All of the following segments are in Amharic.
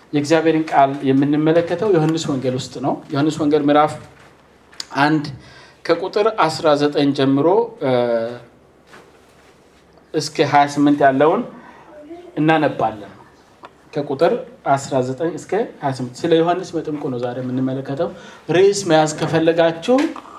የእግዚአብሔርን ቃል የምንመለከተው ዮሐንስ ወንጌል ውስጥ ነው። ዮሐንስ ወንጌል ምዕራፍ አንድ ከቁጥር 19 ጀምሮ እስከ 28 ያለውን እናነባለን። ከቁጥር 19 እስከ 28 ስለ ዮሐንስ መጥምቁ ነው ዛሬ የምንመለከተው። ርዕስ መያዝ ከፈለጋችሁ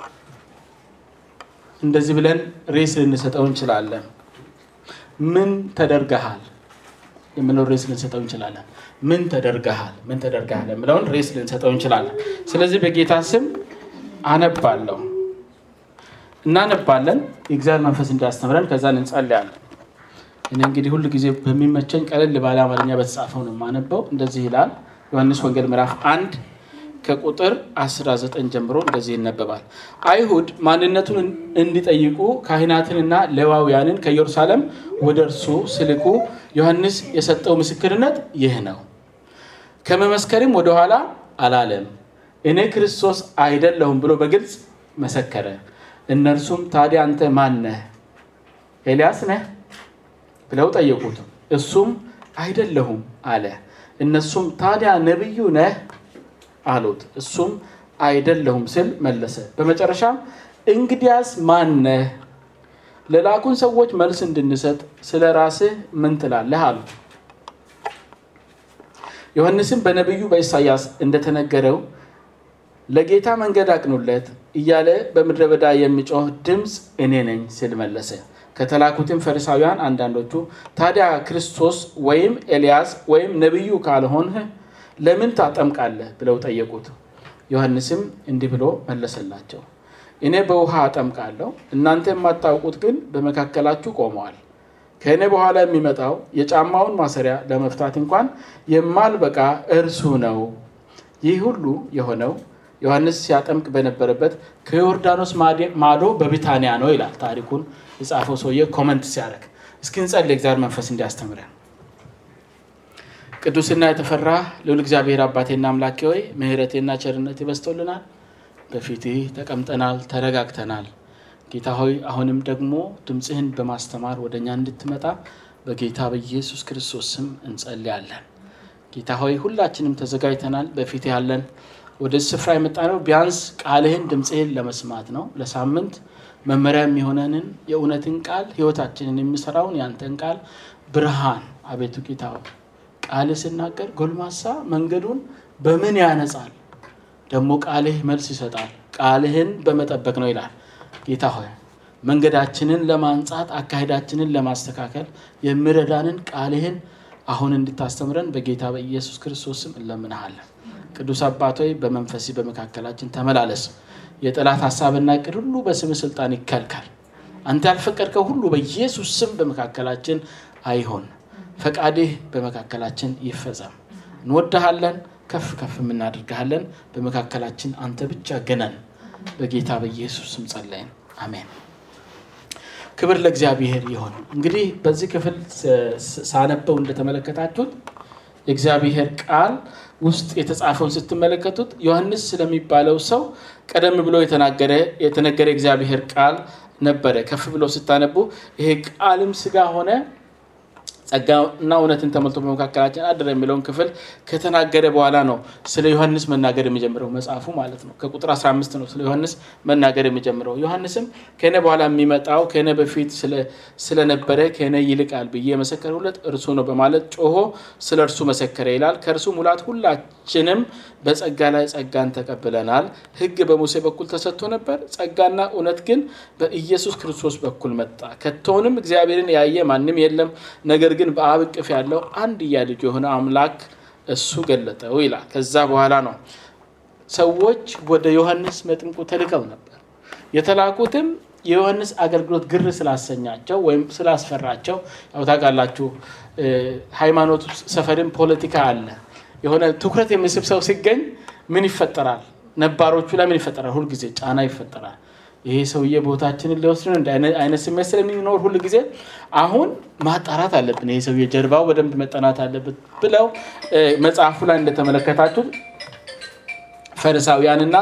እንደዚህ ብለን ርዕስ ልንሰጠው እንችላለን። ምን ተደርገሃል የምለው ርዕስ ልንሰጠው እንችላለን። ምን ተደርገሃል፣ ምን ተደርገሃል የምለውን ርዕስ ልንሰጠው እንችላለን። ስለዚህ በጌታ ስም አነባለሁ፣ እናነባለን። የእግዚአብሔር መንፈስ እንዲያስተምረን ከዛ እንጸልያለን። እኔ እንግዲህ ሁል ጊዜ በሚመቸኝ ቀለል ባለ አማርኛ በተጻፈው ነው የማነበው። እንደዚህ ይላል ዮሐንስ ወንጌል ምዕራፍ አንድ ከቁጥር 19 ጀምሮ እንደዚህ ይነበባል። አይሁድ ማንነቱን እንዲጠይቁ ካህናትንና ሌዋውያንን ከኢየሩሳሌም ወደ እርሱ ሲልኩ ዮሐንስ የሰጠው ምስክርነት ይህ ነው። ከመመስከርም ወደኋላ አላለም። እኔ ክርስቶስ አይደለሁም ብሎ በግልጽ መሰከረ። እነርሱም ታዲያ አንተ ማን ነህ? ኤልያስ ነህ ብለው ጠየቁት። እሱም አይደለሁም አለ። እነሱም ታዲያ ነቢዩ ነህ አሉት። እሱም አይደለሁም ስል መለሰ። በመጨረሻም እንግዲያስ ማን ነህ? ለላኩን ሰዎች መልስ እንድንሰጥ ስለ ራስህ ምን ትላለህ? አሉት። ዮሐንስም በነቢዩ በኢሳያስ እንደተነገረው ለጌታ መንገድ አቅኑለት እያለ በምድረ በዳ የሚጮህ ድምፅ እኔ ነኝ ሲል መለሰ። ከተላኩትም ፈሪሳውያን አንዳንዶቹ ታዲያ ክርስቶስ ወይም ኤልያስ ወይም ነቢዩ ካልሆንህ ለምን ታጠምቃለህ? ብለው ጠየቁት። ዮሐንስም እንዲህ ብሎ መለሰላቸው፣ እኔ በውሃ አጠምቃለሁ፣ እናንተ የማታውቁት ግን በመካከላችሁ ቆመዋል። ከእኔ በኋላ የሚመጣው የጫማውን ማሰሪያ ለመፍታት እንኳን የማልበቃ እርሱ ነው። ይህ ሁሉ የሆነው ዮሐንስ ሲያጠምቅ በነበረበት ከዮርዳኖስ ማዶ በቢታንያ ነው ይላል። ታሪኩን የጻፈው ሰውዬ ኮመንት ሲያደርግ እስኪ እንጸልይ፣ እግዚአብሔር መንፈስ እንዲያስተምረን። ቅዱስና የተፈራ ልዑል እግዚአብሔር አባቴና አምላኬ ሆይ ምሕረቴና ቸርነት ይበስቶልናል። በፊትህ ተቀምጠናል፣ ተረጋግተናል። ጌታ ሆይ አሁንም ደግሞ ድምፅህን በማስተማር ወደ እኛ እንድትመጣ በጌታ በኢየሱስ ክርስቶስ ስም እንጸልያለን። ጌታ ሆይ ሁላችንም ተዘጋጅተናል። በፊትህ ያለን ወደ ስፍራ የመጣ ነው ቢያንስ ቃልህን ድምፅህን ለመስማት ነው። ለሳምንት መመሪያ የሚሆነንን የእውነትን ቃል ህይወታችንን የሚሰራውን ያንተን ቃል ብርሃን አቤቱ ጌታ ቃል ስናገር ጎልማሳ መንገዱን በምን ያነጻል? ደግሞ ቃልህ መልስ ይሰጣል። ቃልህን በመጠበቅ ነው ይላል። ጌታ ሆይ መንገዳችንን ለማንጻት አካሄዳችንን ለማስተካከል የሚረዳንን ቃልህን አሁን እንድታስተምረን በጌታ በኢየሱስ ክርስቶስ ስም እንለምንሃለን። ቅዱስ አባት ሆይ በመንፈሲ በመካከላችን ተመላለስ። የጠላት ሀሳብና እቅድ ሁሉ በስም ስልጣን ይከልከል። አንተ ያልፈቀድከው ሁሉ በኢየሱስ ስም በመካከላችን አይሆን። ፈቃድህ በመካከላችን ይፈጸም። እንወድሃለን፣ ከፍ ከፍ የምናደርግሃለን። በመካከላችን አንተ ብቻ ገነን። በጌታ በኢየሱስ ስም ጸለይን፣ አሜን። ክብር ለእግዚአብሔር ይሆን። እንግዲህ በዚህ ክፍል ሳነበው እንደተመለከታችሁት የእግዚአብሔር ቃል ውስጥ የተጻፈውን ስትመለከቱት ዮሐንስ ስለሚባለው ሰው ቀደም ብሎ የተነገረ እግዚአብሔር ቃል ነበረ። ከፍ ብሎ ስታነቡ ይሄ ቃልም ስጋ ሆነ ጸጋና እውነትን ተሞልቶ በመካከላችን አደረ የሚለውን ክፍል ከተናገረ በኋላ ነው ስለ ዮሐንስ መናገር የሚጀምረው መጽሐፉ ማለት ነው። ከቁጥር 15 ነው ስለ ዮሐንስ መናገር የሚጀምረው። ዮሐንስም ከእኔ በኋላ የሚመጣው ከእኔ በፊት ስለነበረ ከእኔ ይልቃል ብዬ የመሰከርሁለት እርሱ ነው በማለት ጮሆ ስለ እርሱ መሰከረ ይላል። ከእርሱ ሙላት ሁላችንም በጸጋ ላይ ጸጋን ተቀብለናል። ሕግ በሙሴ በኩል ተሰጥቶ ነበር፣ ጸጋና እውነት ግን በኢየሱስ ክርስቶስ በኩል መጣ። ከቶውንም እግዚአብሔርን ያየ ማንም የለም ነገር ግን በአብ እቅፍ ያለው አንድያ ልጅ የሆነ አምላክ እሱ ገለጠው ይላል። ከዛ በኋላ ነው ሰዎች ወደ ዮሐንስ መጥምቁ ተልከው ነበር። የተላኩትም የዮሐንስ አገልግሎት ግር ስላሰኛቸው ወይም ስላስፈራቸው፣ ያው ታውቃላችሁ ሃይማኖት ሰፈርም ፖለቲካ አለ። የሆነ ትኩረት የሚስብ ሰው ሲገኝ ምን ይፈጠራል? ነባሮቹ ላይ ምን ይፈጠራል? ሁልጊዜ ጫና ይፈጠራል። ይሄ ሰውዬ ቦታችንን ሊወስድ ነው እንደ አይነት ስሜት ስለሚኖር ሁል ጊዜ አሁን ማጣራት አለብን፣ ይሄ ሰውዬ ጀርባው በደንብ መጠናት አለበት ብለው መጽሐፉ ላይ እንደተመለከታችሁት ፈሪሳውያንና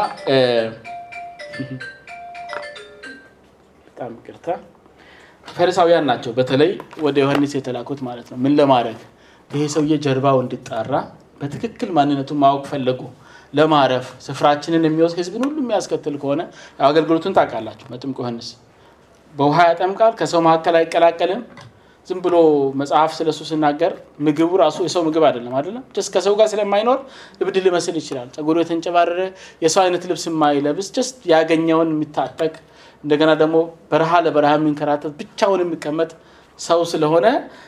በጣም ይቅርታ ፈሪሳውያን ናቸው። በተለይ ወደ ዮሐንስ የተላኩት ማለት ነው። ምን ለማድረግ ይሄ ሰውዬ ጀርባው እንዲጣራ በትክክል ማንነቱን ማወቅ ፈለጉ። ለማረፍ ስፍራችንን የሚወስድ ህዝብን ሁሉ የሚያስከትል ከሆነ ያው አገልግሎቱን ታውቃላችሁ። መጥምቁ ዮሐንስ በውሃ ያጠምቃል፣ ከሰው መካከል አይቀላቀልም። ዝም ብሎ መጽሐፍ ስለሱ ሲናገር ምግቡ ራሱ የሰው ምግብ አይደለም አይደለም ጀስት ከሰው ጋር ስለማይኖር እብድ ሊመስል ይችላል። ጸጉሩ የተንጨባረረ የሰው አይነት ልብስ የማይለብስ ጀስት ያገኘውን የሚታጠቅ እንደገና ደግሞ በረሃ ለበረሃ የሚንከራተት ብቻውን የሚቀመጥ ሰው ስለሆነ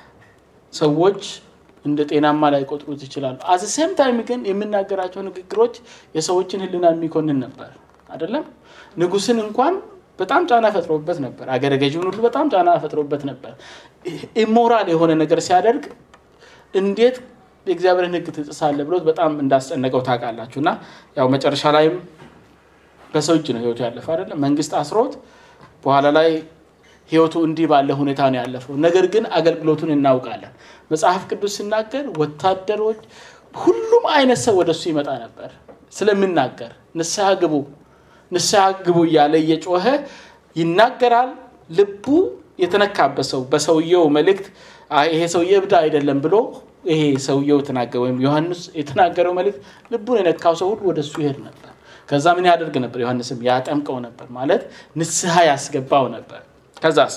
ሰዎች እንደ ጤናማ ላይ ቆጥሩት ይችላሉ። አዘ ሴም ታይም ግን የሚናገራቸው ንግግሮች የሰዎችን ሕሊና የሚኮንን ነበር አይደለም። ንጉስን እንኳን በጣም ጫና ፈጥሮበት ነበር። አገረ ገዢውን ሁሉ በጣም ጫና ፈጥሮበት ነበር። ኢሞራል የሆነ ነገር ሲያደርግ እንዴት የእግዚአብሔርን ሕግ ትጥሳለህ ብሎት በጣም እንዳስጨነቀው ታውቃላችሁ። እና ያው መጨረሻ ላይም በሰው እጅ ነው ህይወቱ ያለፈው አይደለም። መንግስት አስሮት በኋላ ላይ ህይወቱ እንዲህ ባለ ሁኔታ ነው ያለፈው። ነገር ግን አገልግሎቱን እናውቃለን። መጽሐፍ ቅዱስ ሲናገር ወታደሮች፣ ሁሉም አይነት ሰው ወደሱ ይመጣ ነበር ስለሚናገር ንስሐ ግቡ ንስሐ ግቡ እያለ እየጮኸ ይናገራል። ልቡ የተነካበት ሰው በሰውየው መልእክት ይሄ ሰውዬ እብድ አይደለም ብሎ ይሄ ሰውየው የተናገረ ወይም ዮሐንስ የተናገረው መልእክት ልቡን የነካው ሰው ሁሉ ወደሱ ይሄድ ነበር። ከዛ ምን ያደርግ ነበር? ዮሐንስም ያጠምቀው ነበር ማለት ንስሐ ያስገባው ነበር። ከዛስ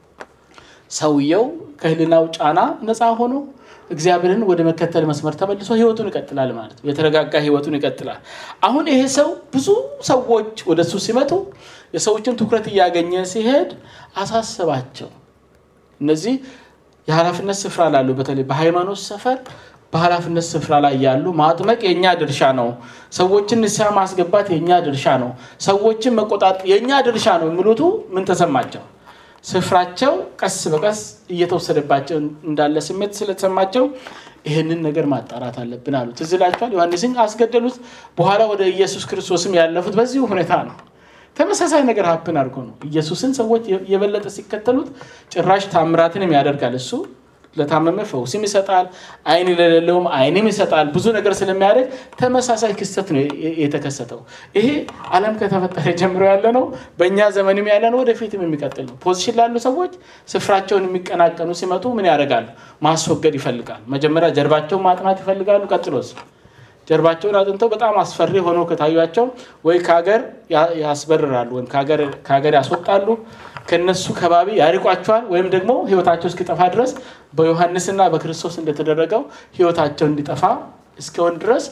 ሰውየው ከህልናው ጫና ነፃ ሆኖ እግዚአብሔርን ወደ መከተል መስመር ተመልሶ ህይወቱን ይቀጥላል ማለት ነው። የተረጋጋ ህይወቱን ይቀጥላል። አሁን ይሄ ሰው ብዙ ሰዎች ወደ እሱ ሲመጡ የሰዎችን ትኩረት እያገኘ ሲሄድ አሳሰባቸው። እነዚህ የኃላፊነት ስፍራ ላሉ በተለይ በሃይማኖት ሰፈር በኃላፊነት ስፍራ ላይ ያሉ ማጥመቅ የእኛ ድርሻ ነው። ሰዎችን ንስሐ ማስገባት የእኛ ድርሻ ነው። ሰዎችን መቆጣጠር የእኛ ድርሻ ነው የሚሉቱ ምን ተሰማቸው? ስፍራቸው ቀስ በቀስ እየተወሰደባቸው እንዳለ ስሜት ስለተሰማቸው ይህንን ነገር ማጣራት አለብን አሉ። ትዝ ይላችኋል። ዮሐንስን አስገደሉት። በኋላ ወደ ኢየሱስ ክርስቶስም ያለፉት በዚሁ ሁኔታ ነው። ተመሳሳይ ነገር ሀፕን አድርጎ ነው። ኢየሱስን ሰዎች የበለጠ ሲከተሉት ጭራሽ ታምራትንም ያደርጋል እሱ ለታመመ ፈውስም ይሰጣል፣ አይን ለሌለውም አይንም ይሰጣል። ብዙ ነገር ስለሚያደርግ ተመሳሳይ ክስተት ነው የተከሰተው። ይሄ ዓለም ከተፈጠረ ጀምሮ ያለ ነው፣ በእኛ ዘመንም ያለ ነው፣ ወደፊትም የሚቀጥል ነው። ፖዚሽን ላሉ ሰዎች ስፍራቸውን የሚቀናቀኑ ሲመጡ ምን ያደርጋሉ? ማስወገድ ይፈልጋሉ። መጀመሪያ ጀርባቸውን ማጥናት ይፈልጋሉ። ቀጥሎስ ጀርባቸውን አጥንተው በጣም አስፈሪ ሆነው ከታዩቸው ወይ ከሀገር ያስበርራሉ ወይም ከሀገር ያስወጣሉ ከነሱ ከባቢ ያርቋቸዋል። ወይም ደግሞ ህይወታቸው እስኪጠፋ ድረስ በዮሐንስና በክርስቶስ እንደተደረገው ህይወታቸው እንዲጠፋ እስኪሆን ድረስ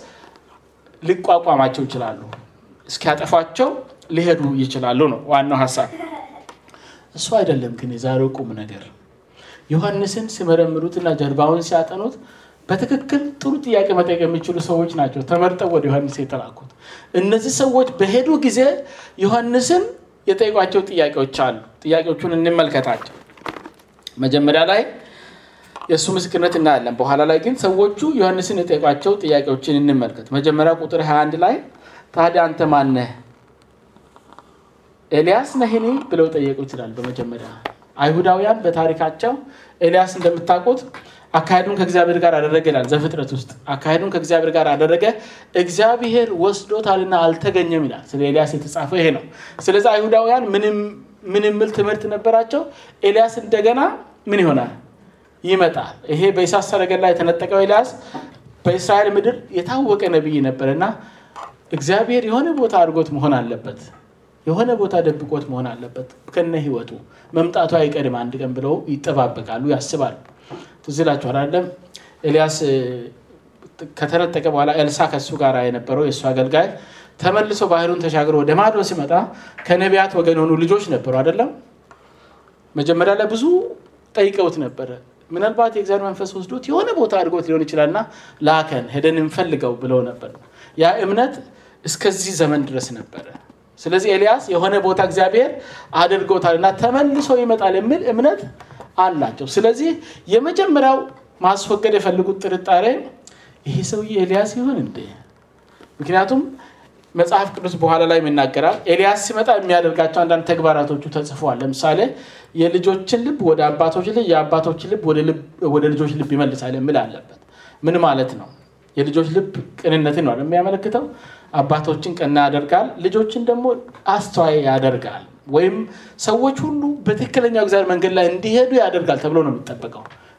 ሊቋቋማቸው ይችላሉ። እስኪያጠፏቸው ሊሄዱ ይችላሉ ነው ዋናው ሀሳብ። እሱ አይደለም ግን የዛሬው ቁም ነገር ዮሐንስን ሲመረምሩትና ጀርባውን ሲያጠኑት በትክክል ጥሩ ጥያቄ መጠየቅ የሚችሉ ሰዎች ናቸው ተመርጠው ወደ ዮሐንስ የተላኩት። እነዚህ ሰዎች በሄዱ ጊዜ ዮሐንስን የጠየቋቸው ጥያቄዎች አሉ። ጥያቄዎቹን እንመልከታቸው። መጀመሪያ ላይ የእሱ ምስክርነት እናያለን። በኋላ ላይ ግን ሰዎቹ ዮሐንስን የጠየቋቸው ጥያቄዎችን እንመልከት። መጀመሪያ ቁጥር 21 ላይ ታዲያ አንተ ማነህ? ኤልያስ ነህኒ ብለው ጠየቁ ይችላል። በመጀመሪያ አይሁዳውያን በታሪካቸው ኤልያስ እንደምታውቁት አካሄዱን ከእግዚአብሔር ጋር አደረገ ይላል ዘፍጥረት ውስጥ አካሄዱን ከእግዚአብሔር ጋር አደረገ፣ እግዚአብሔር ወስዶታልና አልተገኘም ይላል። ስለ ኤልያስ የተጻፈው ይሄ ነው። ስለዚህ አይሁዳውያን ምን የሚል ትምህርት ነበራቸው? ኤልያስ እንደገና ምን ይሆናል? ይመጣል። ይሄ በኢሳት ሰረገላ የተነጠቀው ኤልያስ በእስራኤል ምድር የታወቀ ነቢይ ነበር እና እግዚአብሔር የሆነ ቦታ አድርጎት መሆን አለበት የሆነ ቦታ ደብቆት መሆን አለበት። ከነ ህይወቱ መምጣቱ አይቀድም አንድ ቀን ብለው ይጠባበቃሉ፣ ያስባሉ። ትዝ ይላችኋል አይደለም? ኤልያስ ከተነጠቀ በኋላ ኤልሳ ከሱ ጋር የነበረው የእሱ አገልጋይ ተመልሶ ባህሩን ተሻግሮ ወደ ማዶ ሲመጣ ከነቢያት ወገን የሆኑ ልጆች ነበሩ አይደለም? መጀመሪያ ላይ ብዙ ጠይቀውት ነበረ። ምናልባት የእግዚአብሔር መንፈስ ወስዶት የሆነ ቦታ አድርጎት ሊሆን ይችላልና ላከን ሄደን እንፈልገው ብለው ነበር። ያ እምነት እስከዚህ ዘመን ድረስ ነበረ። ስለዚህ ኤልያስ የሆነ ቦታ እግዚአብሔር አድርጎታል እና ተመልሶ ይመጣል የሚል እምነት አላቸው። ስለዚህ የመጀመሪያው ማስወገድ የፈልጉት ጥርጣሬ ይሄ ሰውዬ ኤልያስ ይሆን እንዴ? ምክንያቱም መጽሐፍ ቅዱስ በኋላ ላይ ይናገራል። ኤልያስ ሲመጣ የሚያደርጋቸው አንዳንድ ተግባራቶቹ ተጽፈዋል። ለምሳሌ የልጆችን ልብ ወደ አባቶች ልብ፣ የአባቶችን ልብ ወደ ልጆች ልብ ይመልሳል የሚል አለበት። ምን ማለት ነው? የልጆች ልብ ቅንነትን ነው የሚያመለክተው። አባቶችን ቀና ያደርጋል፣ ልጆችን ደግሞ አስተዋይ ያደርጋል። ወይም ሰዎች ሁሉ በትክክለኛው እግዚአብሔር መንገድ ላይ እንዲሄዱ ያደርጋል ተብሎ ነው የሚጠበቀው።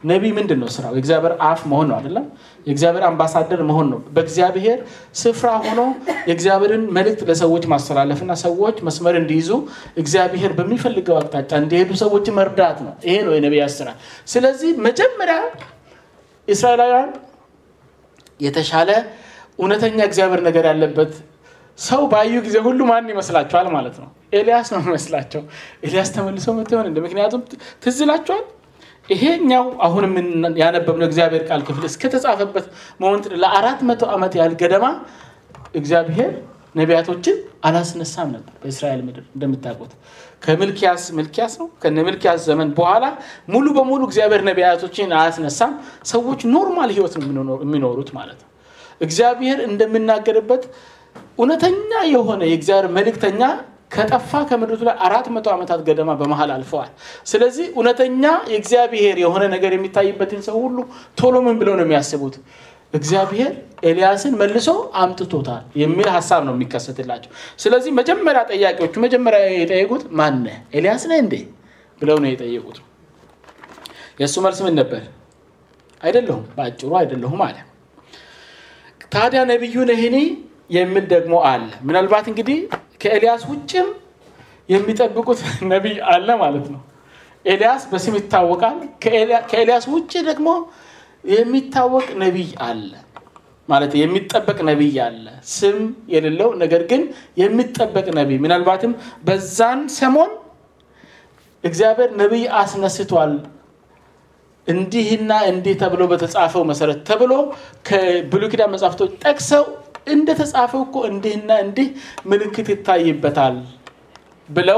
ነቢይ ምንድን ነው ስራው? የእግዚአብሔር አፍ መሆን ነው አይደለም? የእግዚአብሔር አምባሳደር መሆን ነው። በእግዚአብሔር ስፍራ ሆኖ የእግዚአብሔርን መልእክት ለሰዎች ማስተላለፍና ሰዎች መስመር እንዲይዙ እግዚአብሔር በሚፈልገው አቅጣጫ እንዲሄዱ ሰዎች መርዳት ነው። ይሄ ነው የነቢያት ስራ። ስለዚህ መጀመሪያ እስራኤላውያን የተሻለ እውነተኛ እግዚአብሔር ነገር ያለበት ሰው ባዩ ጊዜ ሁሉ ማን ይመስላቸዋል ማለት ነው? ኤልያስ ነው ይመስላቸው። ኤልያስ ተመልሶ መጥቶ ይሆን እንደ ምክንያቱም ትዝ ይላቸዋል። ይሄኛው አሁን ያነበብነው እግዚአብሔር ቃል ክፍል እስከተጻፈበት ሞመንት ለአራት መቶ ዓመት ያህል ገደማ እግዚአብሔር ነቢያቶችን አላስነሳም ነበር በእስራኤል ምድር እንደምታውቁት ከምልኪያስ ምልኪያስ ነው ከነ ምልኪያስ ዘመን በኋላ ሙሉ በሙሉ እግዚአብሔር ነቢያቶችን አያስነሳም። ሰዎች ኖርማል ህይወት ነው የሚኖሩት ማለት ነው። እግዚአብሔር እንደምናገርበት እውነተኛ የሆነ የእግዚአብሔር መልእክተኛ ከጠፋ ከምድሪቱ ላይ አራት መቶ ዓመታት ገደማ በመሀል አልፈዋል። ስለዚህ እውነተኛ የእግዚአብሔር የሆነ ነገር የሚታይበትን ሰው ሁሉ ቶሎ ምን ብለው ነው የሚያስቡት? እግዚአብሔር ኤልያስን መልሶ አምጥቶታል የሚል ሀሳብ ነው የሚከሰትላቸው። ስለዚህ መጀመሪያ ጠያቂዎቹ መጀመሪያ የጠየቁት ማነህ ኤልያስ ነህ እንዴ ብለው ነው የጠየቁት። የእሱ መልስ ምን ነበር? አይደለሁም፣ በአጭሩ አይደለሁም አለ። ታዲያ ነቢዩ ነህኔ የሚል ደግሞ አለ። ምናልባት እንግዲህ ከኤልያስ ውጭም የሚጠብቁት ነቢይ አለ ማለት ነው። ኤልያስ በስም ይታወቃል። ከኤልያስ ውጭ ደግሞ የሚታወቅ ነቢይ አለ ማለት የሚጠበቅ ነቢይ አለ። ስም የሌለው ነገር ግን የሚጠበቅ ነቢይ ምናልባትም በዛን ሰሞን እግዚአብሔር ነቢይ አስነስቷል እንዲህና እንዲህ ተብሎ በተጻፈው መሰረት ተብሎ ከብሉይ ኪዳን መጽሐፍቶች ጠቅሰው እንደተጻፈው እኮ እንዲህና እንዲህ ምልክት ይታይበታል ብለው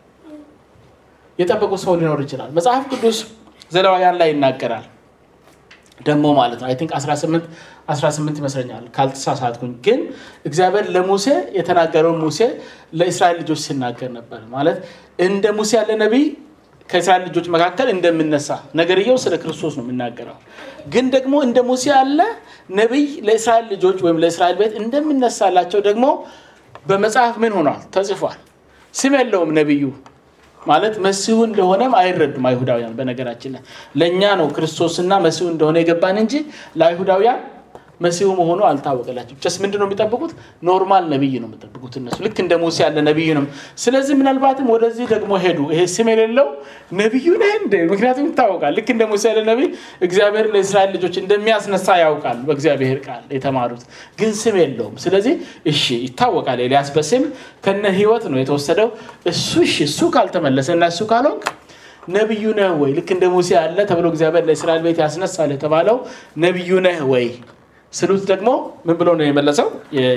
የጠበቁ ሰው ሊኖር ይችላል። መጽሐፍ ቅዱስ ዘሌዋውያን ላይ ይናገራል ደግሞ ማለት ነው። አይ ቲንክ 18 18 ይመስለኛል ካልተሳሳትኩኝ። ግን እግዚአብሔር ለሙሴ የተናገረውን ሙሴ ለእስራኤል ልጆች ሲናገር ነበር ማለት እንደ ሙሴ ያለ ነቢይ ከእስራኤል ልጆች መካከል እንደምነሳ ነገርየው ስለ ክርስቶስ ነው የሚናገረው። ግን ደግሞ እንደ ሙሴ ያለ ነቢይ ለእስራኤል ልጆች ወይም ለእስራኤል ቤት እንደምነሳላቸው ደግሞ በመጽሐፍ ምን ሆኗል ተጽፏል። ስም የለውም ነቢዩ ማለት መሲሁ እንደሆነም አይረዱም አይሁዳውያን። በነገራችን ላይ ለእኛ ነው ክርስቶስና መሲሁ እንደሆነ የገባን እንጂ ለአይሁዳውያን መሲሁ መሆኑ አልታወቀላቸው። ስ ምንድን ነው የሚጠብቁት? ኖርማል ነቢይ ነው የሚጠብቁት እነሱ ልክ እንደ ሙሴ ያለ ነቢይ ነው። ስለዚህ ምናልባትም ወደዚህ ደግሞ ሄዱ። ይሄ ስም የሌለው ነቢዩ ነህ እንደ ምክንያቱም ይታወቃል። ልክ እንደ ሙሴ ያለ ነቢይ እግዚአብሔር ለእስራኤል ልጆች እንደሚያስነሳ ያውቃል። በእግዚአብሔር ቃል የተማሩት ግን ስም የለውም። ስለዚህ እሺ ይታወቃል። ኤልያስ በስም ከነ ህይወት ነው የተወሰደው። እሱ እሺ እሱ ካልተመለሰ እና እሱ ካልሆንክ ነቢዩ ነህ ወይ? ልክ እንደ ሙሴ ያለ ተብሎ እግዚአብሔር ለእስራኤል ቤት ያስነሳል የተባለው ነቢዩ ነህ ወይ ስሉት ደግሞ ምን ብሎ ነው የመለሰው?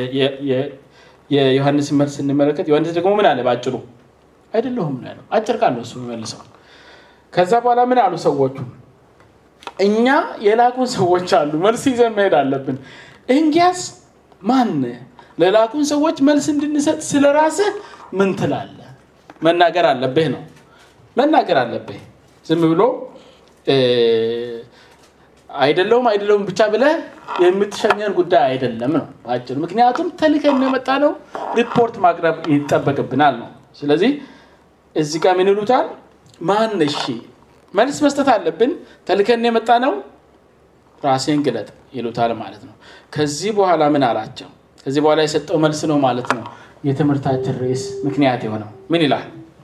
የዮሐንስን መልስ ስንመለከት ዮሐንስ ደግሞ ምን አለ? በአጭሩ አይደለሁም ነው ያለው። አጭር ቃል ነው እሱ የሚመልሰው። ከዛ በኋላ ምን አሉ ሰዎቹ? እኛ የላኩን ሰዎች አሉ፣ መልስ ይዘን መሄድ አለብን። እንጊያስ ማን ለላኩን ሰዎች መልስ እንድንሰጥ ስለ ራስህ ምን ትላለህ? መናገር አለብህ ነው መናገር አለብህ። ዝም ብሎ አይደለሁም አይደለሁም ብቻ ብለህ የምትሸኘን ጉዳይ አይደለም ነው በአጭሩ። ምክንያቱም ተልከን የመጣ ነው ሪፖርት ማቅረብ ይጠበቅብናል ነው። ስለዚህ እዚህ ጋር ምን ይሉታል? ማን እሺ መልስ መስጠት አለብን። ተልከን የመጣ ነው ራሴን ግለጥ ይሉታል ማለት ነው። ከዚህ በኋላ ምን አላቸው? ከዚህ በኋላ የሰጠው መልስ ነው ማለት ነው የትምህርታችን ርዕስ ምክንያት የሆነው ምን ይላል?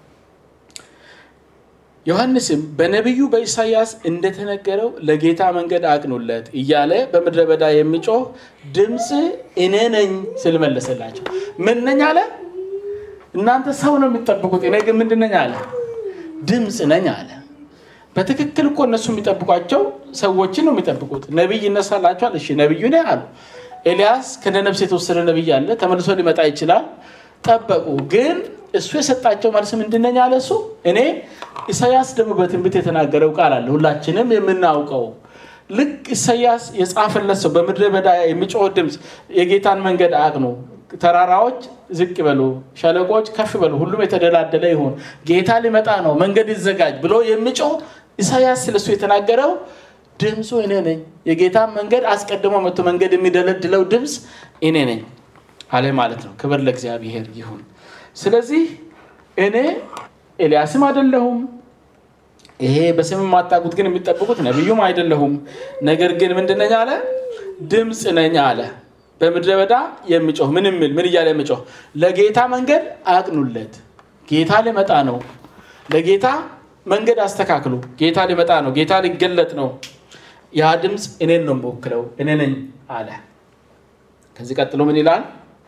ዮሐንስም በነቢዩ በኢሳያስ እንደተነገረው ለጌታ መንገድ አቅኑለት እያለ በምድረ በዳ የሚጮህ ድምፅ እኔ ነኝ ስል መለሰላቸው። ምን ነኝ አለ? እናንተ ሰው ነው የሚጠብቁት፣ እኔ ግን ምንድን ነኝ አለ? ድምፅ ነኝ አለ። በትክክል እኮ እነሱ የሚጠብቋቸው ሰዎችን ነው የሚጠብቁት። ነቢይ ይነሳላቸዋል። እሺ ነቢዩ ነህ አሉ። ኤልያስ ከነ ነፍስ የተወሰደ ነቢይ አለ፣ ተመልሶ ሊመጣ ይችላል። ጠበቁ ግን እሱ የሰጣቸው መልስ ምንድነኝ አለ እሱ እኔ ኢሳያስ ደግሞ በትንቢት የተናገረው ቃል አለ ሁላችንም የምናውቀው ልክ ኢሳያስ የጻፈለት ሰው በምድረ በዳ የሚጮህ ድምፅ የጌታን መንገድ አቅኑ ተራራዎች ዝቅ በሉ ሸለቆች ከፍ በሉ ሁሉም የተደላደለ ይሁን ጌታ ሊመጣ ነው መንገድ ይዘጋጅ ብሎ የሚጮህ ኢሳያስ ስለሱ የተናገረው ድምፁ እኔ ነኝ የጌታን መንገድ አስቀድሞ መቶ መንገድ የሚደለድለው ድምፅ እኔ ነኝ አለ ማለት ነው ክብር ለእግዚአብሔር ይሁን ስለዚህ እኔ ኤልያስም አይደለሁም ይሄ በስም የማታውቁት ግን የሚጠብቁት ነቢዩም አይደለሁም፣ ነገር ግን ምንድን ነኝ አለ? ድምፅ ነኝ አለ። በምድረ በዳ የሚጮህ ምን የሚል ምን እያለ የሚጮህ ለጌታ መንገድ አቅኑለት። ጌታ ሊመጣ ነው። ለጌታ መንገድ አስተካክሉ። ጌታ ሊመጣ ነው። ጌታ ሊገለጥ ነው። ያ ድምፅ እኔን ነው የምወክለው፣ እኔ ነኝ አለ። ከዚህ ቀጥሎ ምን ይላል?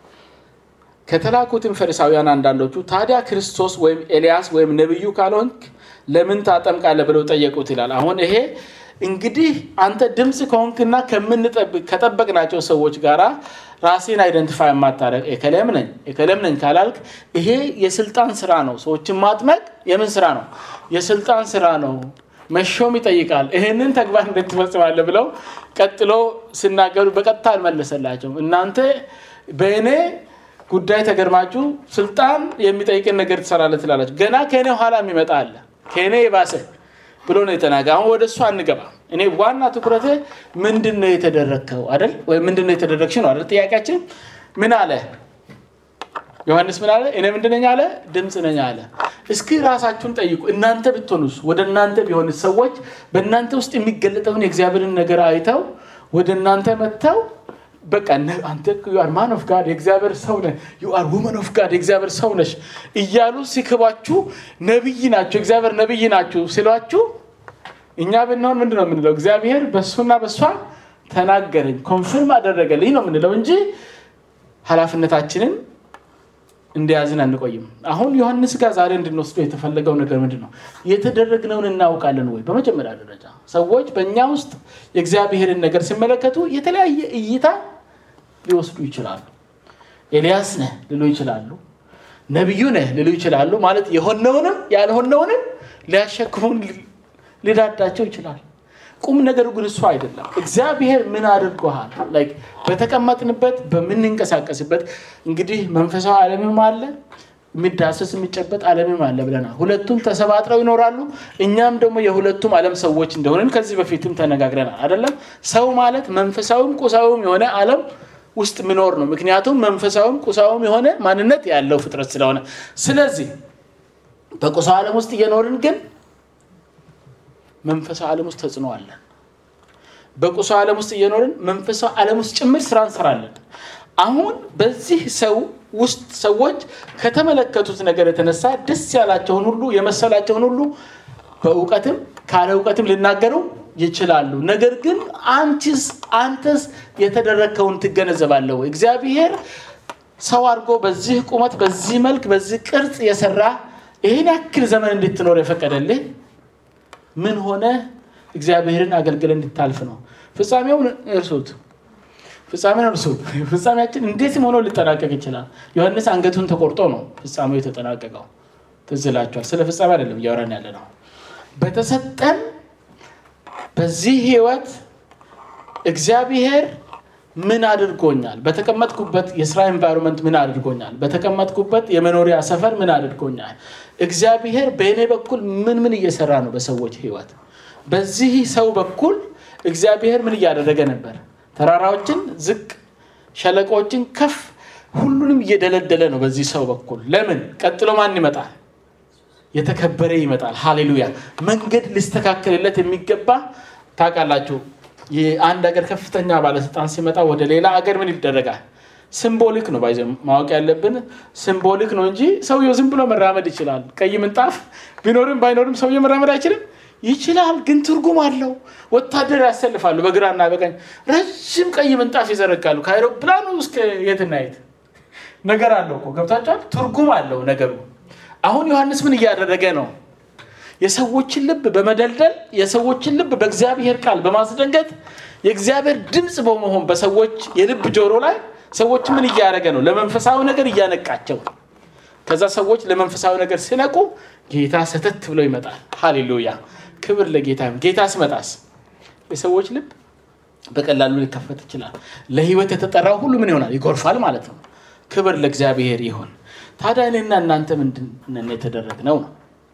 ከተላኩትም ፈሪሳውያን አንዳንዶቹ ታዲያ ክርስቶስ ወይም ኤልያስ ወይም ነቢዩ ካልሆንክ ለምን ታጠምቃለህ ብለው ጠየቁት ይላል። አሁን ይሄ እንግዲህ አንተ ድምፅ ከሆንክና ከምንጠብቅ ከጠበቅናቸው ሰዎች ጋር ራሴን አይደንቲፋይ የማታደርግ ኤከለም ነኝ ኤከለም ነኝ ካላልክ ይሄ የስልጣን ስራ ነው። ሰዎችን ማጥመቅ የምን ስራ ነው? የስልጣን ስራ ነው። መሾም ይጠይቃል። ይህንን ተግባር እንዴት ትፈጽማለህ ብለው ቀጥሎ ሲናገሩ በቀጥታ አልመለሰላቸውም። እናንተ በእኔ ጉዳይ ተገርማችሁ ስልጣን የሚጠይቅን ነገር ትሰራለህ ትላላችሁ። ገና ከእኔ ኋላ የሚመጣ አለ ከእኔ የባሰ ብሎ ነው የተናገ። አሁን ወደ እሱ አንገባ። እኔ ዋና ትኩረቴ ምንድን ነው የተደረግከው አይደል? ወይም ምንድን ነው የተደረግሽ ነው አይደል? ጥያቄያችን ምን አለ ዮሐንስ ምን አለ? እኔ ምንድን ነኝ አለ? ድምፅ ነኝ አለ። እስኪ ራሳችሁን ጠይቁ። እናንተ ብትሆኑስ? ወደ እናንተ ቢሆን ሰዎች በእናንተ ውስጥ የሚገለጠውን የእግዚአብሔርን ነገር አይተው ወደ እናንተ መጥተው በቃ አንተ ዩአር ማን ኦፍ ጋድ የእግዚአብሔር ሰው ነህ፣ ዩአር ውመን ኦፍ ጋድ የእግዚአብሔር ሰው ነሽ እያሉ ሲክባችሁ ነብይ ናቸው እግዚአብሔር ነብይ ናችሁ ሲሏችሁ እኛ ብንሆን ምንድን ነው የምንለው? እግዚአብሔር በእሱና በእሷ ተናገረኝ ኮንፊርም አደረገልኝ ነው የምንለው እንጂ ኃላፊነታችንን እንደያዝን አንቆይም። አሁን ዮሐንስ ጋር ዛሬ እንድንወስደው የተፈለገው ነገር ምንድን ነው? የተደረግነውን እናውቃለን ወይ? በመጀመሪያ ደረጃ ሰዎች በእኛ ውስጥ የእግዚአብሔርን ነገር ሲመለከቱ የተለያየ እይታ ሊወስዱ ይችላሉ። ኤልያስ ነህ ሊሉ ይችላሉ። ነቢዩ ነህ ሊሉ ይችላሉ። ማለት የሆነውንም ያልሆነውንም ሊያሸክሙን ሊዳዳቸው ይችላል። ቁም ነገሩ ግን እሱ አይደለም። እግዚአብሔር ምን አድርጎሃል? በተቀመጥንበት በምንንቀሳቀስበት እንግዲህ መንፈሳዊ ዓለምም አለ የሚዳሰስ የሚጨበጥ ዓለምም አለ ብለናል። ሁለቱም ተሰባጥረው ይኖራሉ። እኛም ደግሞ የሁለቱም ዓለም ሰዎች እንደሆንን ከዚህ በፊትም ተነጋግረናል አይደለም። ሰው ማለት መንፈሳዊም ቁሳዊም የሆነ ዓለም ውስጥ የሚኖር ነው። ምክንያቱም መንፈሳዊም ቁሳዊም የሆነ ማንነት ያለው ፍጥረት ስለሆነ፣ ስለዚህ በቁሳዊ ዓለም ውስጥ እየኖርን ግን መንፈሳዊ ዓለም ውስጥ ተጽዕኖ አለን። በቁሳዊ ዓለም ውስጥ እየኖርን መንፈሳዊ ዓለም ውስጥ ጭምር ስራ እንሰራለን። አሁን በዚህ ሰው ውስጥ ሰዎች ከተመለከቱት ነገር የተነሳ ደስ ያላቸውን ሁሉ የመሰላቸውን ሁሉ በእውቀትም ካለ እውቀትም ሊናገሩ ይችላሉ። ነገር ግን አንቺስ አንተስ የተደረግከውን ትገነዘባለህ ወይ? እግዚአብሔር ሰው አድርጎ በዚህ ቁመት፣ በዚህ መልክ፣ በዚህ ቅርጽ የሰራ ይህን ያክል ዘመን እንድትኖር የፈቀደልህ ምን ሆነ እግዚአብሔርን አገልግለ እንድታልፍ ነው። ፍጻሜውን እርሱት፣ ፍጻሜን እርሱት። ፍጻሜያችን እንዴትም ሆኖ ሊጠናቀቅ ይችላል። ዮሐንስ አንገቱን ተቆርጦ ነው ፍጻሜው የተጠናቀቀው። ትዝ ይላችኋል። ስለ ፍጻሜ አይደለም እያወራን ያለ ነው። በተሰጠን በዚህ ህይወት እግዚአብሔር ምን አድርጎኛል? በተቀመጥኩበት የስራ ኤንቫይሮንመንት ምን አድርጎኛል? በተቀመጥኩበት የመኖሪያ ሰፈር ምን አድርጎኛል? እግዚአብሔር በእኔ በኩል ምን ምን እየሰራ ነው? በሰዎች ህይወት በዚህ ሰው በኩል እግዚአብሔር ምን እያደረገ ነበር? ተራራዎችን ዝቅ፣ ሸለቆችን ከፍ፣ ሁሉንም እየደለደለ ነው በዚህ ሰው በኩል። ለምን? ቀጥሎ ማን ይመጣል? የተከበረ ይመጣል። ሃሌሉያ! መንገድ ሊስተካከልለት የሚገባ ታውቃላችሁ። የአንድ ሀገር ከፍተኛ ባለስልጣን ሲመጣ ወደ ሌላ ሀገር ምን ይደረጋል? ሲምቦሊክ ነው ባይዘ ማወቅ ያለብን ሲምቦሊክ ነው እንጂ ሰውየው ዝም ብሎ መራመድ ይችላል። ቀይ ምንጣፍ ቢኖርም ባይኖርም ሰውየው መራመድ አይችልም? ይችላል፣ ግን ትርጉም አለው። ወታደር ያሰልፋሉ በግራና በቀኝ ረዥም ቀይ ምንጣፍ ይዘረጋሉ። ከአይሮፕላኑ እስከ የትና የት ነገር አለው እኮ ገብታችኋል? ትርጉም አለው ነገሩ። አሁን ዮሐንስ ምን እያደረገ ነው? የሰዎችን ልብ በመደልደል የሰዎችን ልብ በእግዚአብሔር ቃል በማስደንገጥ የእግዚአብሔር ድምፅ በመሆን በሰዎች የልብ ጆሮ ላይ ሰዎች ምን እያደረገ ነው? ለመንፈሳዊ ነገር እያነቃቸው። ከዛ ሰዎች ለመንፈሳዊ ነገር ሲነቁ ጌታ ሰተት ብሎ ይመጣል። ሃሌሉያ! ክብር ለጌታ። ጌታ ሲመጣስ የሰዎች ልብ በቀላሉ ሊከፈት ይችላል። ለህይወት የተጠራው ሁሉ ምን ይሆናል? ይጎርፋል ማለት ነው። ክብር ለእግዚአብሔር ይሆን። ታዲያ እኔና እናንተ ምንድን የተደረግነው ነው?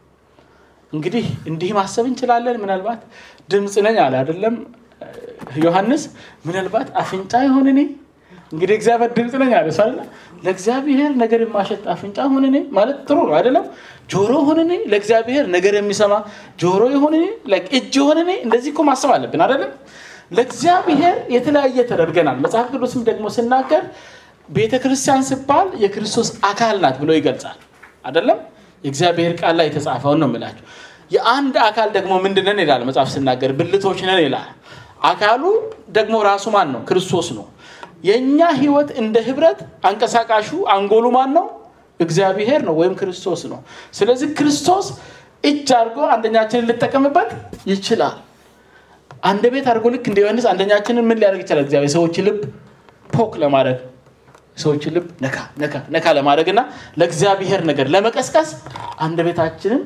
እንግዲህ እንዲህ ማሰብ እንችላለን። ምናልባት ድምፅ ነኝ አለ አይደለም ዮሐንስ። ምናልባት አፍንጫ ይሆን እኔ እንግዲህ እግዚአብሔር ድምፅ ነኝ አለ ሰው አይደለ? ለእግዚአብሔር ነገር የማሸጥ አፍንጫ ሁን እኔ ማለት ጥሩ ነው አይደለም? ጆሮ ሁን እኔ ለእግዚአብሔር ነገር የሚሰማ ጆሮ ይሁን እኔ እጅ ይሁን እኔ እንደዚህ እኮ ማሰብ አለብን አይደለም? ለእግዚአብሔር የተለያየ ተደርገናል። መጽሐፍ ቅዱስም ደግሞ ስናገር ቤተ ክርስቲያን ሲባል የክርስቶስ አካል ናት ብሎ ይገልጻል አይደለም? የእግዚአብሔር ቃል ላይ የተጻፈውን ነው የምላቸው። የአንድ አካል ደግሞ ምንድን ነን ይላል መጽሐፍ ስናገር፣ ብልቶች ነን ይላል። አካሉ ደግሞ ራሱ ማን ነው? ክርስቶስ ነው። የእኛ ህይወት እንደ ህብረት አንቀሳቃሹ አንጎሉ ማን ነው? እግዚአብሔር ነው ወይም ክርስቶስ ነው። ስለዚህ ክርስቶስ እጅ አድርጎ አንደኛችንን ልጠቀምበት ይችላል። አንድ ቤት አድርጎ ልክ እንደ ዮሐንስ አንደኛችንን ምን ሊያደርግ ይችላል? እግዚአብሔር ሰዎች ልብ ፖክ ለማድረግ ሰዎችን ልብ ነካ ነካ ነካ ለማድረግ እና ለእግዚአብሔር ነገር ለመቀስቀስ አንድ ቤታችንን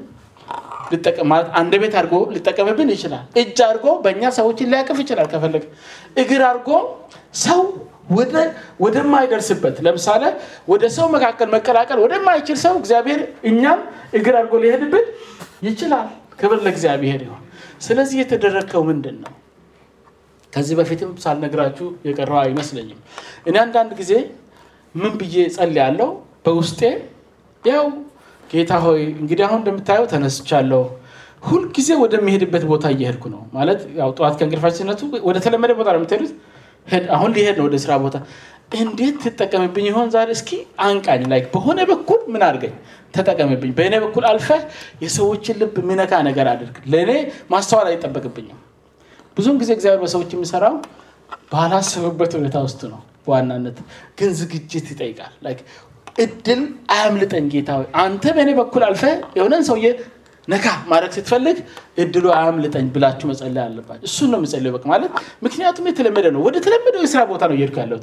ማለት አንድ ቤት አድርጎ ሊጠቀምብን ይችላል። እጅ አድርጎ በእኛ ሰዎችን ሊያቅፍ ይችላል ከፈለግ። እግር አድርጎ ሰው ወደማይደርስበት ለምሳሌ ወደ ሰው መካከል መቀላቀል ወደማይችል ሰው እግዚአብሔር እኛም እግር አድርጎ ሊሄድብን ይችላል። ክብር ለእግዚአብሔር ይሆን። ስለዚህ የተደረግከው ምንድን ነው? ከዚህ በፊትም ሳልነግራችሁ የቀረው አይመስለኝም። እኔ አንዳንድ ጊዜ ምን ብዬ ጸልያለሁ በውስጤ ያው ጌታ ሆይ እንግዲህ አሁን እንደምታየው ተነስቻለሁ። ሁልጊዜ ወደሚሄድበት ቦታ እየሄድኩ ነው። ማለት ያው ጠዋት ከእንቅልፋችን ሲነሱ ወደ ተለመደ ቦታ ነው የምትሄዱት። አሁን ሊሄድ ነው ወደ ስራ ቦታ። እንዴት ትጠቀምብኝ ይሆን ዛሬ? እስኪ አንቃኝ፣ ላይ በሆነ በኩል ምን አድርገኝ፣ ተጠቀምብኝ። በእኔ በኩል አልፈህ የሰዎችን ልብ ምነካ ነገር አድርግ። ለእኔ ማስተዋል አይጠበቅብኝም። ብዙውን ጊዜ እግዚአብሔር በሰዎች የሚሰራው ባላሰበበት ሁኔታ ውስጥ ነው። በዋናነት ግን ዝግጅት ይጠይቃል። እድል አያምልጠኝ ጌታ ሆይ አንተ በእኔ በኩል አልፈ የሆነን ሰውዬ ነካ ማድረግ ስትፈልግ እድሉ አያምልጠኝ ብላችሁ መጸለይ አለባችሁ። እሱን ነው የምጸልየው በቃ ማለት ምክንያቱም የተለመደ ነው። ወደ ተለመደው የስራ ቦታ ነው እየሄድኩ ያለሁት።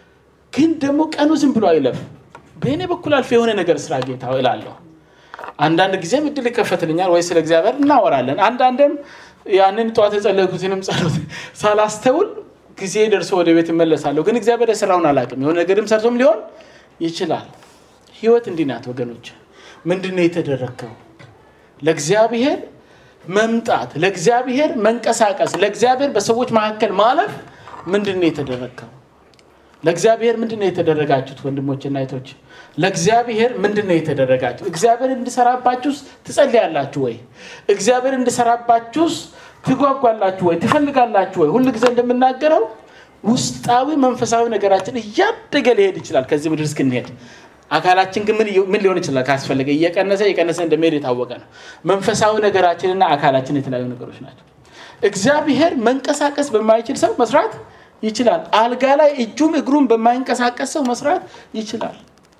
ግን ደግሞ ቀኑ ዝም ብሎ አይለፍ። በእኔ በኩል አልፈ የሆነ ነገር ስራ ጌታ እላለሁ። አንዳንድ ጊዜም እድል ይከፈትልኛል ወይ ስለ እግዚአብሔር እናወራለን። አንዳንድም ያንን ጠዋት የጸለይኩትንም ጸሎት ሳላስተውል ጊዜ ደርሶ ወደ ቤት እመለሳለሁ። ግን እግዚአብሔር የስራውን አላውቅም። የሆነ ነገርም ሰርቶም ሊሆን ይችላል። ህይወት እንዲህ ናት ወገኖች። ምንድን ነው የተደረግከው? ለእግዚአብሔር መምጣት፣ ለእግዚአብሔር መንቀሳቀስ፣ ለእግዚአብሔር በሰዎች መካከል ማለፍ ምንድን ነው የተደረግከው? ለእግዚአብሔር ምንድን ነው የተደረጋችሁት? ወንድሞችና እህቶች ለእግዚአብሔር ምንድን ነው የተደረጋችሁ? እግዚአብሔር እንዲሰራባችሁስ ትጸልያላችሁ ወይ? እግዚአብሔር እንዲሰራባችሁስ ትጓጓላችሁ ወይ? ትፈልጋላችሁ ወይ? ሁል ጊዜ እንደምናገረው ውስጣዊ መንፈሳዊ ነገራችን እያደገ ሊሄድ ይችላል ከዚህ ምድር እስክንሄድ። አካላችን ግን ምን ሊሆን ይችላል ካስፈለገ እየቀነሰ እየቀነሰ እንደሚሄድ የታወቀ ነው። መንፈሳዊ ነገራችንና አካላችን የተለያዩ ነገሮች ናቸው። እግዚአብሔር መንቀሳቀስ በማይችል ሰው መስራት ይችላል። አልጋ ላይ እጁም እግሩም በማይንቀሳቀስ ሰው መስራት ይችላል።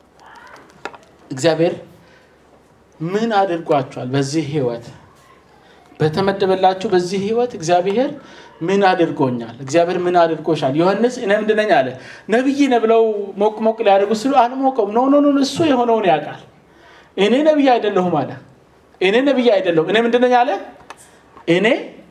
እግዚአብሔር ምን አድርጓቸዋል? በዚህ ህይወት በተመደበላችሁ በዚህ ህይወት እግዚአብሔር ምን አድርጎኛል? እግዚአብሔር ምን አድርጎሻል? ዮሐንስ እኔ ምንድን ነኝ አለ። ነቢይ ነህ ብለው ሞቅ ሞቅ ሊያደርጉ ስሉ አልሞቀውም። ኖ ኖ ኖ እሱ የሆነውን ያውቃል። እኔ ነቢይ አይደለሁም አለ። እኔ ነቢይ አይደለሁም። እኔ ምንድን ነኝ አለ። እኔ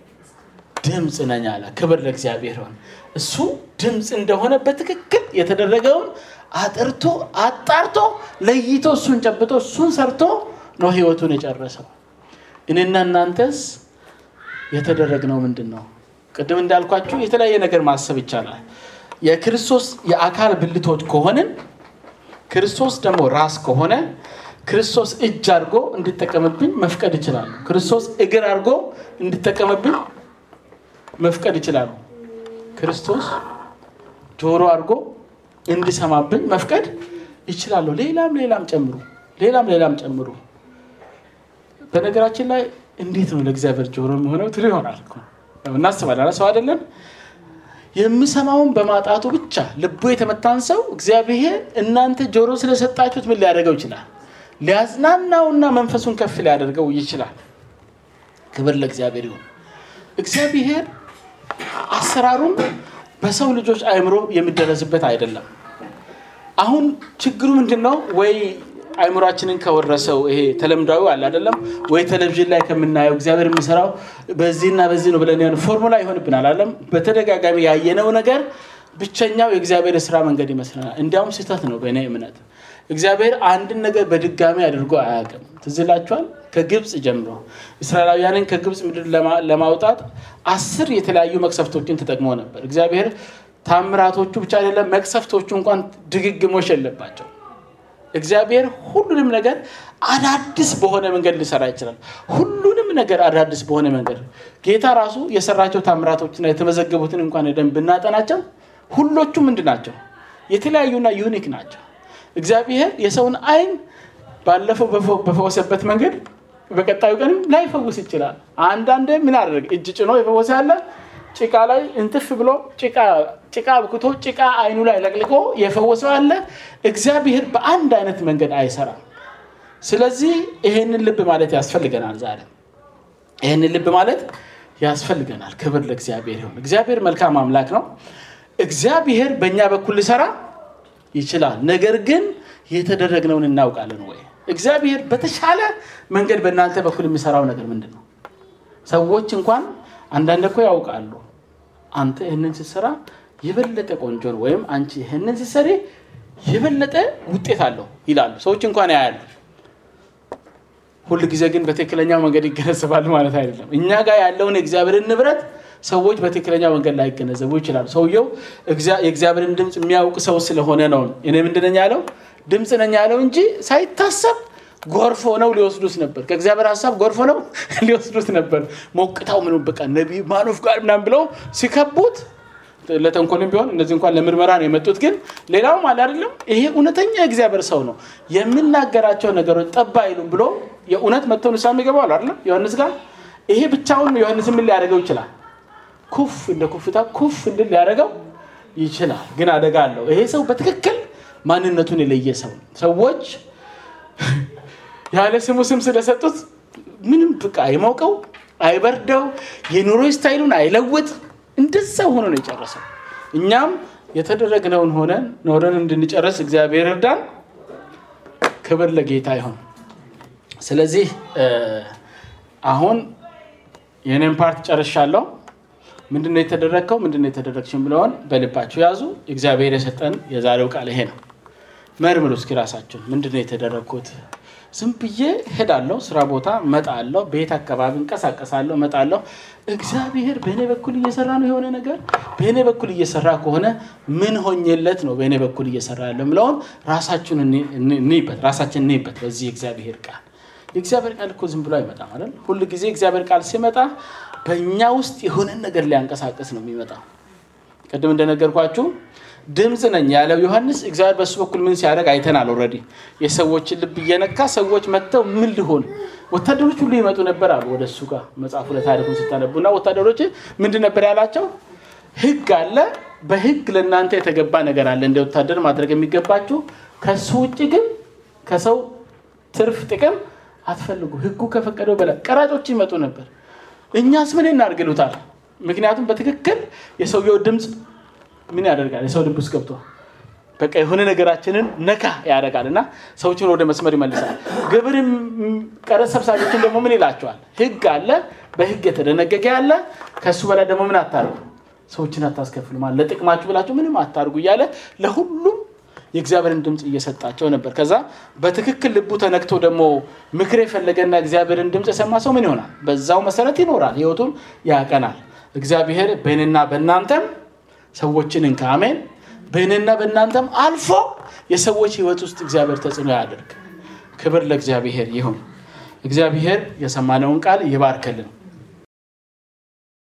ድምፅ ነኝ አለ። ክብር ለእግዚአብሔር ሆን እሱ ድምፅ እንደሆነ በትክክል የተደረገውን አጥርቶ አጣርቶ ለይቶ እሱን ጨብጦ እሱን ሰርቶ ነው ህይወቱን የጨረሰው። እኔና እናንተስ የተደረግነው ምንድን ነው? ቅድም እንዳልኳችሁ የተለያየ ነገር ማሰብ ይቻላል። የክርስቶስ የአካል ብልቶች ከሆንን ክርስቶስ ደግሞ ራስ ከሆነ ክርስቶስ እጅ አድርጎ እንዲጠቀምብኝ መፍቀድ ይችላሉ። ክርስቶስ እግር አድርጎ እንዲጠቀምብኝ መፍቀድ ይችላሉ። ክርስቶስ ጆሮ አድርጎ እንዲሰማብኝ መፍቀድ ይችላሉ። ሌላም ሌላም ጨምሩ፣ ሌላም ሌላም ጨምሩ። በነገራችን ላይ እንዴት ነው ለእግዚአብሔር ጆሮ የሚሆነው ትሉ ይሆናል እናስባለን። ሰው አይደለም የሚሰማውን በማጣቱ ብቻ ልቡ የተመታን ሰው እግዚአብሔር እናንተ ጆሮ ስለሰጣችሁት ምን ሊያደርገው ይችላል? ሊያዝናናውና መንፈሱን ከፍ ሊያደርገው ይችላል። ክብር ለእግዚአብሔር ይሁን። እግዚአብሔር አሰራሩም በሰው ልጆች አእምሮ የሚደረስበት አይደለም። አሁን ችግሩ ምንድን ነው? ወይ አእምሯችንን ከወረሰው ይሄ ተለምዳዊ አለ አይደለም ወይ ቴሌቪዥን ላይ ከምናየው እግዚአብሔር የሚሰራው በዚህና በዚህ ነው ብለን ፎርሙላ ይሆንብናል አለም በተደጋጋሚ ያየነው ነገር ብቸኛው የእግዚአብሔር የስራ መንገድ ይመስለናል። እንዲያውም ስህተት ነው። በእኔ እምነት እግዚአብሔር አንድን ነገር በድጋሚ አድርጎ አያውቅም። ትዝ ይላችኋል። ከግብፅ ጀምሮ እስራኤላውያንን ከግብፅ ምድር ለማውጣት አስር የተለያዩ መቅሰፍቶችን ተጠቅሞ ነበር። እግዚአብሔር ታምራቶቹ ብቻ አይደለም መቅሰፍቶቹ እንኳን ድግግሞሽ የለባቸው። እግዚአብሔር ሁሉንም ነገር አዳዲስ በሆነ መንገድ ሊሰራ ይችላል። ሁሉንም ነገር አዳዲስ በሆነ መንገድ ጌታ ራሱ የሰራቸው ታምራቶችና የተመዘገቡትን እንኳን ደንብ ብናጠናቸው ሁሎቹ ምንድን ናቸው? የተለያዩና ዩኒክ ናቸው። እግዚአብሔር የሰውን አይን ባለፈው በፈወሰበት መንገድ በቀጣዩ ቀንም ላይፈውስ ይችላል። አንዳንዴ ምን አደረገ? እጅ ጭኖ የፈወሰ ያለ ጭቃ ላይ እንትፍ ብሎ ጭቃ ብክቶ ጭቃ አይኑ ላይ ለቅልቆ የፈወሰው አለ። እግዚአብሔር በአንድ አይነት መንገድ አይሰራም። ስለዚህ ይሄንን ልብ ማለት ያስፈልገናል። ዛሬ ይሄንን ልብ ማለት ያስፈልገናል። ክብር ለእግዚአብሔር ይሁን። እግዚአብሔር መልካም አምላክ ነው። እግዚአብሔር በእኛ በኩል ሊሰራ ይችላል። ነገር ግን የተደረግነውን እናውቃለን ወይ? እግዚአብሔር በተሻለ መንገድ በእናንተ በኩል የሚሰራው ነገር ምንድን ነው? ሰዎች እንኳን አንዳንድ እኮ ያውቃሉ። አንተ ይህንን ስትሰራ የበለጠ ቆንጆ ነው፣ ወይም አንቺ ይህንን ስትሰሪ የበለጠ ውጤት አለው ይላሉ። ሰዎች እንኳን ያያሉ። ሁል ጊዜ ግን በትክክለኛው መንገድ ይገነዘባሉ ማለት አይደለም። እኛ ጋር ያለውን የእግዚአብሔርን ንብረት ሰዎች በትክክለኛው መንገድ ላይ ይገነዘቡ ይችላሉ። ሰውየው የእግዚአብሔርን ድምፅ የሚያውቅ ሰው ስለሆነ ነው። እኔ ምንድን ነኝ ያለው ድምፅ ነኝ ያለው እንጂ ሳይታሰብ ጎርፎ ነው ሊወስዱት ነበር። ከእግዚአብሔር ሀሳብ ጎርፎ ነው ሊወስዱት ነበር። ሞቅታው ምን በቃ ነቢይ ማኖፍ ጋር ምናምን ብለው ሲከቡት ለተንኮልም ቢሆን እነዚህ እንኳን ለምርመራ ነው የመጡት። ግን ሌላውም አለ አይደለም ይሄ እውነተኛ የእግዚአብሔር ሰው ነው የምናገራቸው ነገሮች ጠባ አይሉም ብሎ የእውነት መጥተው ንስሐ የሚገባው አለ አይደለም ዮሐንስ ጋር ይሄ ብቻውን ዮሐንስ ምን ሊያደርገው ይችላል? ኩፍ እንደ ኩፍታ ኩፍ እንድል ሊያደርገው ይችላል። ግን አደጋ አለው። ይሄ ሰው በትክክል ማንነቱን የለየ ሰው ነው። ሰዎች ያለ ስሙ ስም ስለሰጡት ምንም ብቃ አይሞቀው አይበርደው የኑሮ ስታይሉን አይለውጥ እንደዛ ሆኖ ነው የጨረሰው። እኛም የተደረግነውን ሆነን ኖረን እንድንጨርስ እግዚአብሔር እርዳን። ክብር ለጌታ ይሆን። ስለዚህ አሁን የኔን ፓርት ጨርሻለሁ። ምንድነው የተደረግከው? ምንድነው የተደረግሽን ብለውን በልባችሁ ያዙ። እግዚአብሔር የሰጠን የዛሬው ቃል ይሄ ነው። መርምሩ እስኪ ራሳችሁን። ምንድነው የተደረግኩት? ዝም ብዬ ሄዳለሁ፣ ስራ ቦታ መጣለሁ፣ ቤት አካባቢ እንቀሳቀሳለሁ፣ መጣለሁ። እግዚአብሔር በእኔ በኩል እየሰራ ነው የሆነ ነገር በእኔ በኩል እየሰራ ከሆነ ምን ሆኜለት ነው በእኔ በኩል እየሰራ ያለው የምለውን ራሳችሁን እንይበት፣ ራሳችን እንይበት። በዚህ እግዚአብሔር ቃል የእግዚአብሔር ቃል እኮ ዝም ብሎ አይመጣም አይደል? ሁል ጊዜ እግዚአብሔር ቃል ሲመጣ በእኛ ውስጥ የሆነን ነገር ሊያንቀሳቀስ ነው የሚመጣው። ቅድም እንደነገርኳችሁ ድምፅ ነኝ ያለው ዮሐንስ እግዚአብሔር በሱ በኩል ምን ሲያደርግ አይተናል። ኦልሬዲ የሰዎችን ልብ እየነካ ሰዎች መጥተው ምን ሊሆን ወታደሮች ሁሉ ይመጡ ነበር አሉ ወደ እሱ ጋር መጽሐፉ ለታሪኩን ስታነቡ እና ወታደሮች ምንድን ነበር ያላቸው? ሕግ አለ። በሕግ ለእናንተ የተገባ ነገር አለ እንደ ወታደር ማድረግ የሚገባችሁ ከሱ ውጭ ግን ከሰው ትርፍ ጥቅም አትፈልጉ። ሕጉ ከፈቀደው በላይ ቀራጮች ይመጡ ነበር። እኛስ ምን እናድርግሉታል? ምክንያቱም በትክክል የሰውየው ድምፅ ምን ያደርጋል? የሰው ልብ ውስጥ ገብቶ በቃ የሆነ ነገራችንን ነካ ያደርጋል እና ሰዎችን ወደ መስመር ይመልሳል። ግብር ቀረጥ ሰብሳቢዎችን ደግሞ ምን ይላቸዋል? ህግ አለ፣ በህግ የተደነገገ ያለ ከእሱ በላይ ደግሞ ምን አታርጉ፣ ሰዎችን አታስከፍሉ፣ ማለት ለጥቅማችሁ ብላችሁ ምንም አታርጉ እያለ ለሁሉም የእግዚአብሔርን ድምፅ እየሰጣቸው ነበር። ከዛ በትክክል ልቡ ተነክቶ ደግሞ ምክር የፈለገና እግዚአብሔርን ድምፅ የሰማ ሰው ምን ይሆናል? በዛው መሰረት ይኖራል፣ ህይወቱን ያቀናል። እግዚአብሔር በእኔና በእናንተም ሰዎችን እንካ አሜን። በእኔና በእናንተም አልፎ የሰዎች ህይወት ውስጥ እግዚአብሔር ተጽዕኖ ያደርግ። ክብር ለእግዚአብሔር ይሁን። እግዚአብሔር የሰማነውን ቃል ይባርክልን።